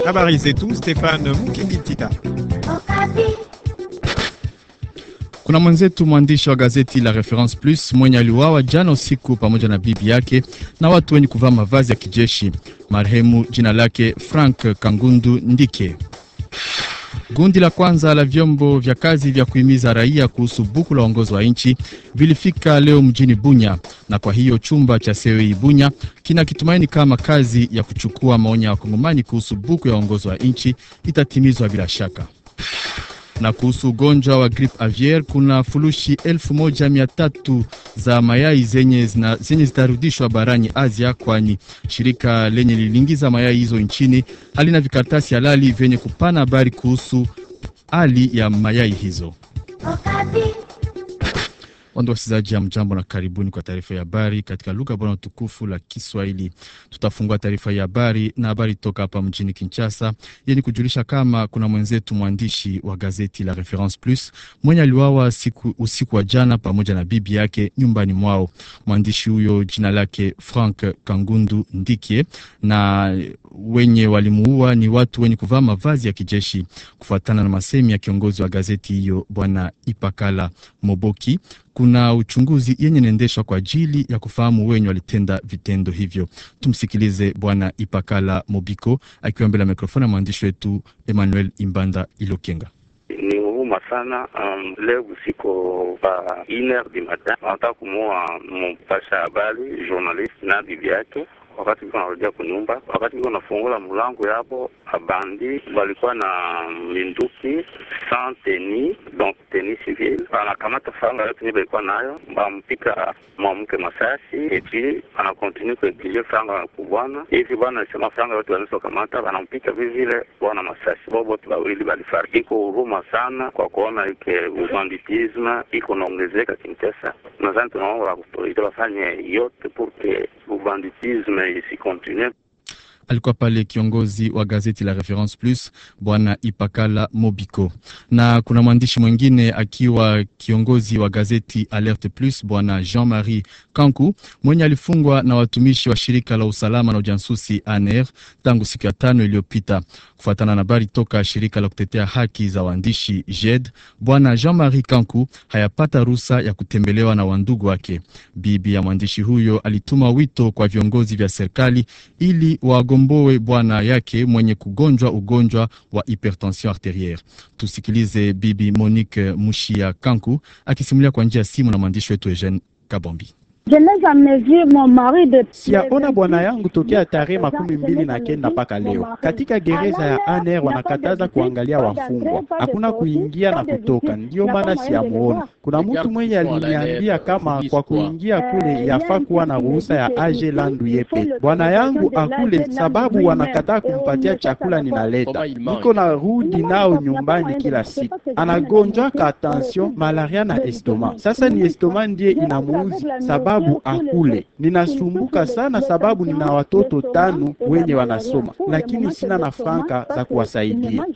Habari zetu Stefan Mukingitita. Kuna mwenzetu mwandishi wa gazeti la Reference Plus mwenye aliuawa jana usiku pamoja na bibi yake na watu wenye kuvaa mavazi ya kijeshi. Marehemu jina lake Frank Kangundu Ndike. Gundi la kwanza la vyombo vya kazi vya kuhimiza raia kuhusu buku la uongozi wa nchi vilifika leo mjini Bunya, na kwa hiyo chumba cha CEI Bunya kina kitumaini kama kazi ya kuchukua maoni ya wakongomani kuhusu buku ya uongozi wa nchi itatimizwa bila shaka na kuhusu ugonjwa wa grip aviaire kuna fulushi elfu moja mia tatu za mayai zenye, zina, zenye zitarudishwa barani Asia, kwani shirika lenye liliingiza mayai hizo nchini halina vikaratasi halali vyenye kupana habari kuhusu hali ya mayai hizo. Wando wasikilizaji, ya mjambo na karibuni kwa taarifa ya habari katika lugha bora tukufu la Kiswahili. Tutafungua taarifa ya habari na habari toka hapa mjini Kinshasa yenye kujulisha kama kuna mwenzetu mwandishi wa gazeti la Reference Plus mwenye aliwawa siku, usiku wa jana pamoja na bibi yake nyumbani mwao. Mwandishi huyo jina lake Frank Kangundu Ndikie, na wenye walimuua ni watu wenye kuvaa mavazi ya kijeshi, kufuatana na masemi ya kiongozi wa gazeti hiyo Bwana Ipakala Moboki. Kuna uchunguzi yenye inaendeshwa kwa ajili ya kufahamu wenye walitenda vitendo hivyo. Tumsikilize Bwana Ipakala Mobiko akiwa mbele ya mikrofoni ya mwandishi wetu Emmanuel Imbanda Ilokenga. Ni huruma sana. Um, leo usiku pa ine du matin wanataka kumuua mpasha habari journalist na bibi yake wakati iko narudia kunyumba, wakati iko nafungula mlango yapo, abandi walikuwa na minduki sans teni donc teni civile, anakamata franga yote nye balikuwa nayo, bampika mwanamke masasi epi anakontinue kuegilie franga kubwana hivi. Bwana alisema franga yote wanaweza kamata, wanampika vivile bwana masasi, bo bote bawili balifariki. Iko huruma sana kwa kuona ike ubanditisme iko naongezeka Kinshasa. Nadhani tunaomba autorite wafanye yote porque ubanditisme isikontinue. Alikuwa pale kiongozi wa gazeti la Reference Plus bwana Ipakala Mobiko, na kuna mwandishi mwingine akiwa kiongozi wa gazeti Alerte Plus bwana Jean-Marie Kanku mwenye alifungwa na watumishi wa shirika la usalama na ujasusi ANR tangu siku ya tano iliyopita. Kufuatana na habari toka shirika la kutetea haki za waandishi JED, bwana Jean-Marie Kanku hayapata ruhusa ya kutembelewa na wandugu wake. Bibi ya mwandishi huyo alituma wito kwa viongozi vya serikali ili wagomboe bwana yake mwenye kugonjwa ugonjwa wa hypertension arterielle. Tusikilize bibi Monique Mushia Kanku akisimulia kwa njia ya simu na mwandishi wetu Eugene Kabombi. Siyaona bwana yangu tokea tarehe makumi mbili na kenda mpaka leo. Katika gereza ya ANR wanakataza kuangalia wafungwa, hakuna kuingia na kutoka, ndiyo maana siyamuona. Kuna mtu mwenye aliniambia kama kwa kuingia kule yafaa kuwa na ruhusa ya age landu yepe. Bwana yangu akule sababu wanakataa kumpatia chakula ninaleta, niko na rudi nao nyumbani kila siku. Anagonjwaka tension, malaria na estoma. Sasa ni estoma ndiye inamuuzi sababu akule. Ninasumbuka sana sababu nina watoto tano wenye wanasoma, lakini sina na franka za kuwasaidia.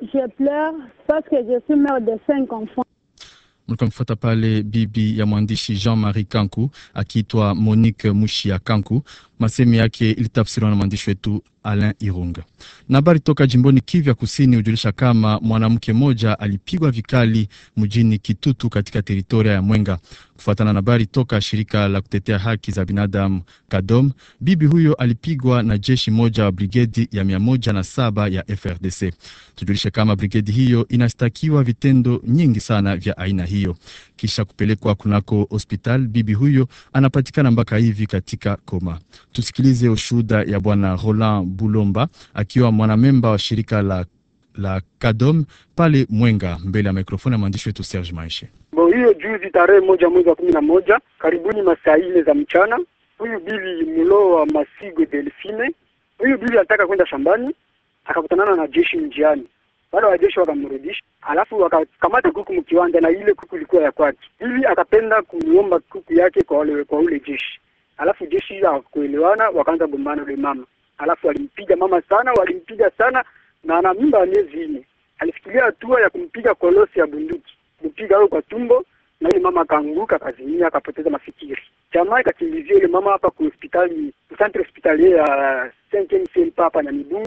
Mlikuwa mfuata pale bibi ya mwandishi Jean-Marie Kanku akiitwa Monique Mushia Kanku. Masemi yake ilitafsiriwa na mwandishi wetu Alain Irunga. Na habari toka jimboni Kivu ya Kusini hujulisha kama mwanamke mmoja alipigwa vikali mjini Kitutu katika teritoria ya Mwenga. Kufuatana na habari toka shirika la kutetea haki za binadamu Kadom, bibi huyo alipigwa na jeshi moja wa brigedi ya mia moja na saba ya FRDC. Tujulishe kama brigedi hiyo inastakiwa vitendo nyingi sana vya aina hiyo. Kisha kupelekwa kunako hospital, bibi huyo anapatikana mpaka hivi katika koma. Tusikilize ushuhuda ya bwana Roland Bulomba akiwa mwanamemba wa shirika la, la Kadom pale Mwenga, mbele ya mikrofoni ya mwandishi wetu Serge Maishe. Bo hiyo juzi tarehe moja mwezi wa kumi na moja karibuni masaa ine za mchana, huyu bibi Mulo wa Masigo Delfine, huyu bibi alitaka kwenda shambani akakutanana na jeshi njiani. Wale wajeshi wakamrudisha, alafu wakakamata kuku mkiwanja, na ile kuku ilikuwa ya kwake. Bibi akapenda kumuomba kuku yake kwa wale, kwa ule jeshi alafu jeshi hawakuelewana, wakaanza gombana ule mama, alafu walimpiga mama sana, walimpiga sana, na ana mimba ya miezi nne. Alifikiria hatua ya kumpiga kolosi ya bunduki, kumpiga huyo kwa tumbo, na yule mama akaanguka, akazimia, akapoteza mafikiri. Jamaa ikakimbizia yule mama hapa ku hospitali centre hospitalier ya 5 hapa na Mibungu,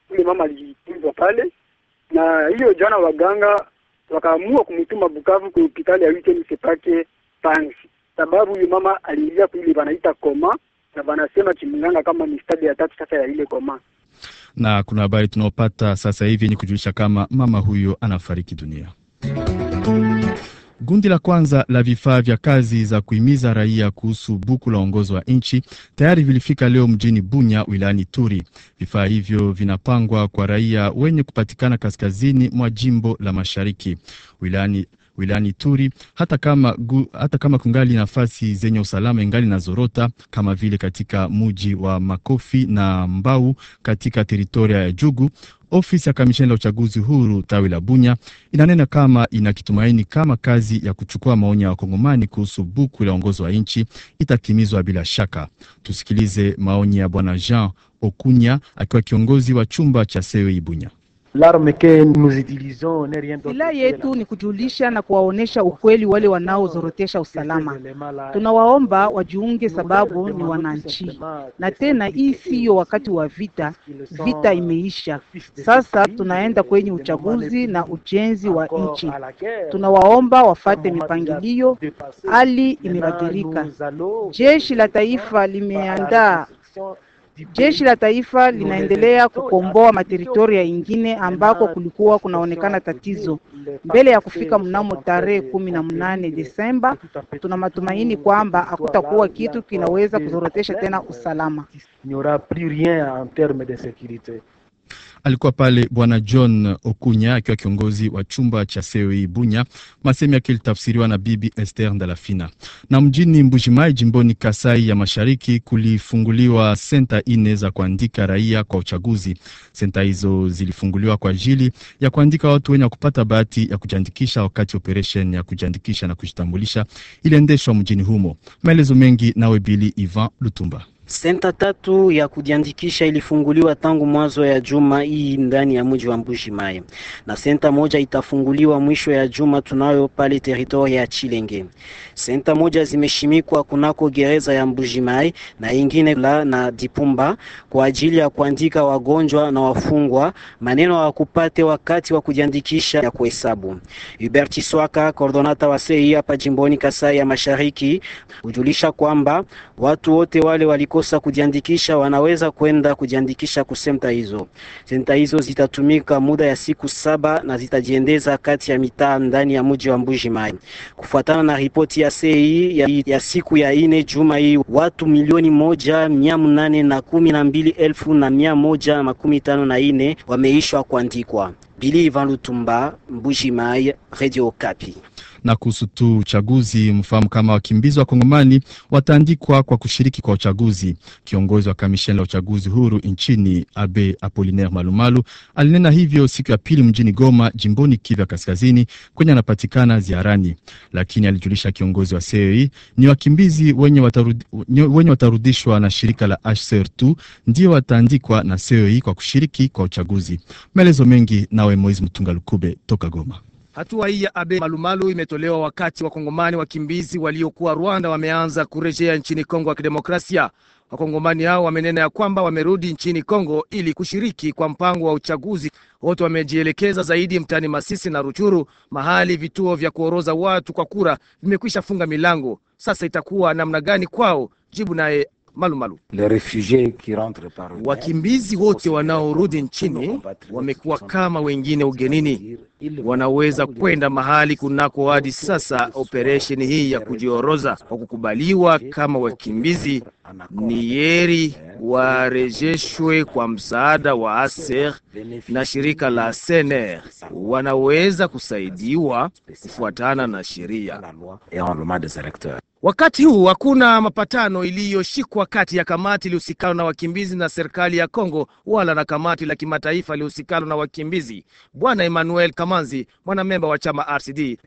yule mama alitunzwa pale, na hiyo jana waganga wakaamua kumtuma Bukavu kwa hospitali ya Wikeni Sepake Panzi, sababu huyu mama aliingia kuile wanaita koma, na wanasema kimganga kama ni stadi ya tatu sasa ya ile koma. Na kuna habari tunaopata sasa hivi yenye kujulisha kama mama huyo anafariki dunia. Gundi la kwanza la vifaa vya kazi za kuhimiza raia kuhusu buku la uongozi wa nchi tayari vilifika leo mjini Bunya wilayani Turi. Vifaa hivyo vinapangwa kwa raia wenye kupatikana kaskazini mwa jimbo la mashariki wilayani wilayani Turi, hata kama, gu, hata kama kungali nafasi zenye usalama ingali na zorota kama vile katika muji wa Makofi na Mbau katika teritoria ya Jugu. Ofisi ya kamisheni la uchaguzi huru tawi la Bunya inanena kama ina kitumaini kama kazi ya kuchukua maoni ya wakongomani kuhusu buku la uongozi wa nchi itatimizwa bila shaka. Tusikilize maoni ya bwana Jean Okunya akiwa kiongozi wa chumba cha CEI Bunya. Silaha yetu ni kujulisha na kuwaonesha ukweli wale wanaozorotesha usalama. Tunawaomba wajiunge, sababu ni wananchi, na tena hii siyo wakati wa vita. Vita imeisha, sasa tunaenda kwenye uchaguzi na ujenzi wa nchi. Tunawaomba wafate mipangilio, hali imebadilika. Jeshi la taifa limeandaa Jeshi la taifa linaendelea kukomboa materitoria ingine ambako kulikuwa kunaonekana tatizo. Mbele ya kufika mnamo tarehe kumi na mnane Desemba, tuna matumaini kwamba hakutakuwa kitu kinaweza kuzorotesha tena usalama. Alikuwa pale bwana John Okunya akiwa kiongozi wa chumba cha CEI Bunya. Masemi yake ilitafsiriwa na bibi Esther Ndalafina. Na mjini Mbujimai jimboni Kasai ya Mashariki kulifunguliwa senta ine za kuandika raia kwa uchaguzi. Senta hizo zilifunguliwa kwa ajili ya kuandika watu wenye kupata bahati ya kujiandikisha wakati operation ya kujiandikisha na kujitambulisha iliendeshwa mjini humo. Maelezo mengi nawe Bili Ivan Lutumba. Senta tatu ya kujiandikisha ilifunguliwa tangu mwanzo ya juma hii ndani ya mji wa Mbuji Mai, na senta moja itafunguliwa mwisho ya juma tunayo pale teritoria ya Chilenge. Senta moja zimeshimikwa kunako gereza ya Mbuji Mai na ingine la na Dipumba kwa ajili ya kuandika wagonjwa na wafungwa maneno wakupate wakati wa kujiandikisha ya kuhesabu. Hubert Chiswaka, coordonata wa CEI hapa jimboni Kasai ya Mashariki, hujulisha kwamba watu wote wale waliko kosa kujiandikisha wanaweza kwenda kujiandikisha kusenta hizo. Senta hizo zitatumika muda ya siku saba na zitajiendeza kati ya mitaa ndani ya mji wa Mbuji Mai. Kufuatana na ripoti ya CEI ya, ya siku ya ine juma hii, watu milioni moja mia mnane na kumi na mbili elfu na mia moja makumi tano na ine wameishwa kuandikwa. Bili Ivan Lutumba, Mbuji Mai, Radio Kapi na kuhusu tu uchaguzi, mfahamu kama wakimbizi wa Kongomani wataandikwa kwa kushiriki kwa uchaguzi. Kiongozi wa kamisheni la uchaguzi huru nchini Abe Apolinaire Malumalu alinena hivyo siku ya pili mjini Goma, jimboni Kivu Kaskazini, kwenye anapatikana ziarani, lakini alijulisha kiongozi wa CEI ni wakimbizi wenye, watarudi, wenye watarudishwa na shirika la HCR2 ndio wataandikwa na CEI kwa kushiriki kwa uchaguzi. Maelezo mengi nawe Moizi Mtunga Lukube toka Goma. Hatua hii ya Abe Malumalu imetolewa wakati wakongomani wakimbizi waliokuwa Rwanda wameanza kurejea nchini Kongo ya Kidemokrasia. Wakongomani hao wamenena ya kwamba wamerudi nchini Kongo ili kushiriki kwa mpango wa uchaguzi. Wote wamejielekeza zaidi mtaani Masisi na Ruchuru, mahali vituo vya kuoroza watu kwa kura vimekwisha funga milango. Sasa itakuwa namna gani kwao? Jibu naye Malumalu. Wakimbizi wote wanaorudi nchini wamekuwa kama wengine ugenini, wanaweza kwenda mahali kunako hadi sasa operesheni hii ya kujioroza kwa kukubaliwa kama wakimbizi. Ni heri warejeshwe kwa msaada wa ASER na shirika la SNR, wanaweza kusaidiwa kufuatana na sheria. Wakati huu hakuna mapatano iliyoshikwa kati ya kamati iliyohusikana na wakimbizi na serikali ya Kongo wala na kamati la kimataifa iliyohusikana na wakimbizi. Bwana Emmanuel Kamanzi, mwanamemba wa chama RCD: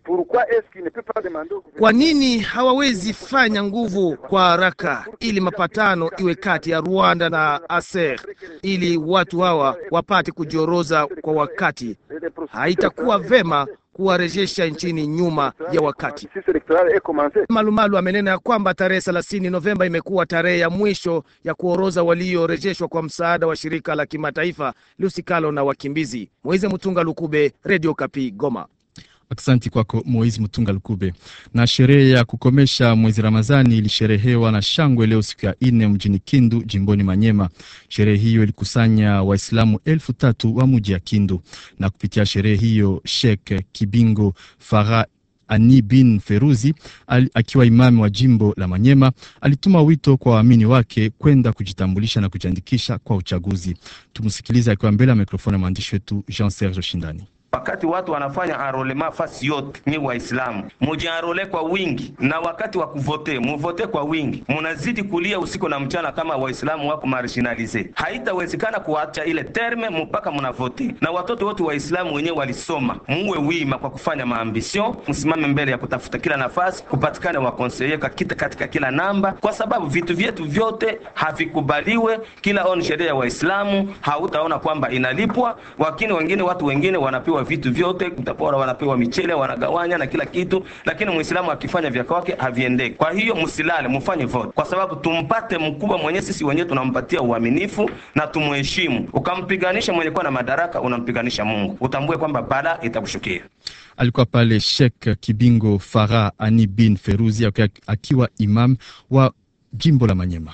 kwa nini hawawezi fanya nguvu kwa haraka ili mapatano iwe kati ya Rwanda na ASER ili watu hawa wapate kujioroza kwa wakati? Haitakuwa vema kuwarejesha nchini nyuma ya wakati. Malumalu amenena ya kwamba tarehe 30 Novemba imekuwa tarehe ya mwisho ya kuoroza waliorejeshwa kwa msaada wa shirika la kimataifa lihusikalo na wakimbizi. Moize Mutunga Lukube, Radio Kapi, Goma. Aksanti kwako Moizi Mtunga Lukube. Na sherehe ya kukomesha mwezi Ramadhani ilisherehewa na shangwe leo siku ya nne mjini Kindu jimboni Manyema. Sherehe hiyo ilikusanya Waislamu elfu tatu wa muji ya Kindu, na kupitia sherehe hiyo Sheikh Kibingo Farah Ani bin Feruzi al, akiwa imami wa jimbo la Manyema alituma wito kwa waamini wake kwenda kujitambulisha na kujiandikisha kwa uchaguzi. Tumsikilize akiwa mbele ya mikrofoni ya mwandishi wetu Jean Serge Shindani. Wakati watu wanafanya enrolema fasi yote, ni Waislamu mujianrole kwa wingi, na wakati wa kuvote muvote kwa wingi. Munazidi kulia usiku na mchana kama Waislamu wako marginalize. Haitawezekana kuacha ile terme mpaka munavote. Na watoto wote Waislamu wenyewe walisoma, muwe wima kwa kufanya maambision, msimame mbele ya kutafuta kila nafasi, kupatikane wakonseye kakita katika kila namba, kwa sababu vitu vyetu vyote havikubaliwe. Kila on sheria ya Waislamu hautaona kwamba inalipwa, lakini wengine watu wengine wanapewa vitu vyote, utapora wanapewa michele, wanagawanya na kila kitu, lakini muislamu akifanya vya kwake haviendeki. Kwa hiyo msilale, mfanye vote, kwa sababu tumpate mkubwa mwenye sisi wenyewe tunampatia uaminifu na tumuheshimu. Ukampiganisha mwenye kuwa na madaraka, unampiganisha Mungu, utambue kwamba bala itakushukia. Alikuwa pale Sheikh Kibingo Farah Ani bin Feruzi akiwa imam wa jimbo la Manyema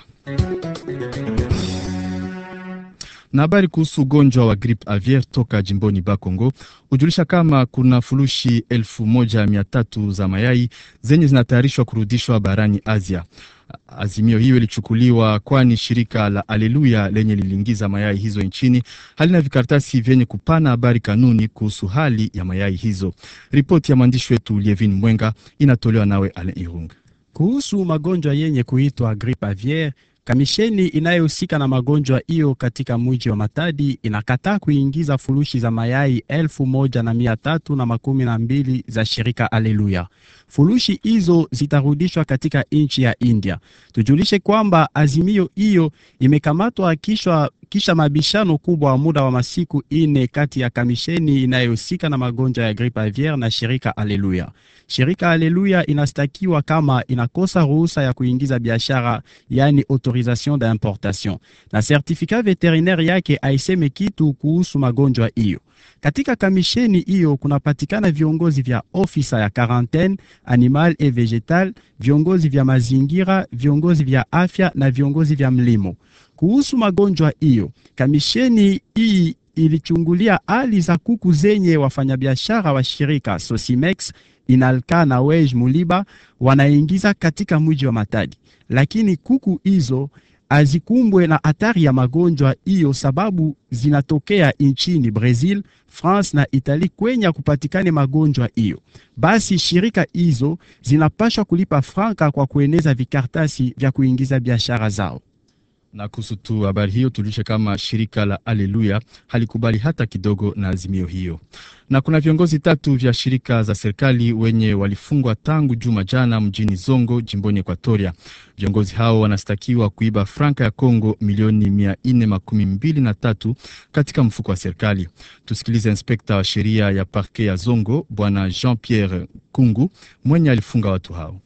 na habari kuhusu ugonjwa wa gripe aviaire toka jimboni Bakongo hujulisha kama kuna fulushi elfu moja mia tatu za mayai zenye zinatayarishwa kurudishwa barani Asia. Azimio hiyo ilichukuliwa kwani shirika la Aleluya lenye liliingiza mayai hizo nchini halina vikaratasi vyenye kupana habari kanuni kuhusu hali ya mayai hizo. Ripoti ya mwandishi wetu Lievin Mwenga inatolewa nawe Alain Irung. Kuhusu magonjwa yenye kuitwa gripe aviaire Kamisheni inayohusika na magonjwa hiyo katika mji wa Matadi inakataa kuingiza furushi za mayai elfu moja na mia tatu na makumi na mbili za shirika Aleluya. Furushi hizo zitarudishwa katika nchi ya India. Tujulishe kwamba azimio hiyo imekamatwa kisha, kisha mabishano kubwa wa muda wa masiku ine kati ya kamisheni inayohusika na magonjwa ya gripe aviaire na shirika Aleluya. Shirika Aleluya inastakiwa kama inakosa ruhusa ya kuingiza biashara, yani autorisation d'importation, na certificat veterinaire yake aiseme kitu kuhusu magonjwa hiyo. Katika kamisheni hiyo kunapatikana viongozi vya ofisa ya quarantaine animal et vegetal, viongozi vya mazingira, viongozi vya afya na viongozi vya mlimo. Kuhusu magonjwa hiyo, kamisheni hii ilichungulia hali za kuku zenye wafanyabiashara wa shirika Sosimex Inalka na Wej Muliba wanaingiza katika mji wa Matadi, lakini kuku hizo hazikumbwe na hatari ya magonjwa hiyo sababu zinatokea nchini Brazil, France na Italy kwenye kupatikane magonjwa hiyo. Basi shirika hizo zinapashwa kulipa franka kwa kueneza vikartasi vya kuingiza biashara zao na kuhusu tu habari hiyo tulishe kama shirika la Aleluya halikubali hata kidogo na azimio hiyo. Na kuna viongozi tatu vya shirika za serikali wenye walifungwa tangu juma jana mjini Zongo jimboni Ekuatoria. Viongozi hao wanastakiwa kuiba franka ya Kongo milioni mia nne makumi mbili na tatu katika mfuko wa serikali. Tusikilize inspekta wa sheria ya parke ya Zongo bwana Jean Pierre Kungu mwenye alifunga watu hao.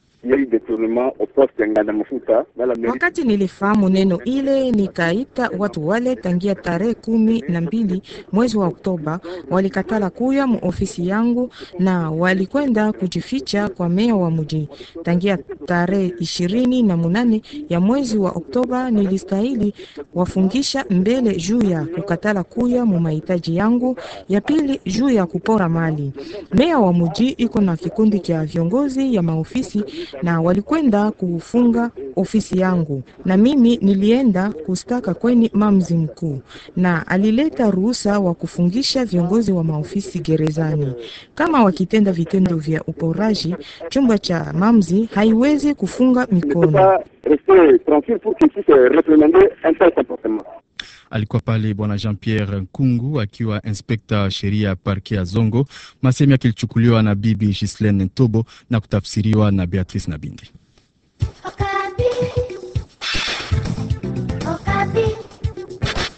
Wakati nilifahamu neno ile, nikaita watu wale tangia tarehe kumi na mbili mwezi wa Oktoba. Walikatala kuya mu ofisi yangu na walikwenda kujificha kwa meya wa mji. Tangia tarehe ishirini na munane ya mwezi wa Oktoba nilistahili wafungisha mbele juu ya kukatala kuya mu mahitaji yangu, ya pili juu ya kupora mali. Meya wa mji iko na kikundi cha viongozi ya maofisi na walikwenda kufunga ofisi yangu, na mimi nilienda kustaka kweni mamzi mkuu, na alileta ruhusa wa kufungisha viongozi wa maofisi gerezani. Kama wakitenda vitendo vya uporaji, chumba cha mamzi haiwezi kufunga mikono. Alikuwa pale bwana Jean Pierre Nkungu akiwa inspekta wa sheria ya parke ya Zongo. Masemi yake ilichukuliwa na bibi Gislaine Ntobo na kutafsiriwa na Beatrice Nabindi.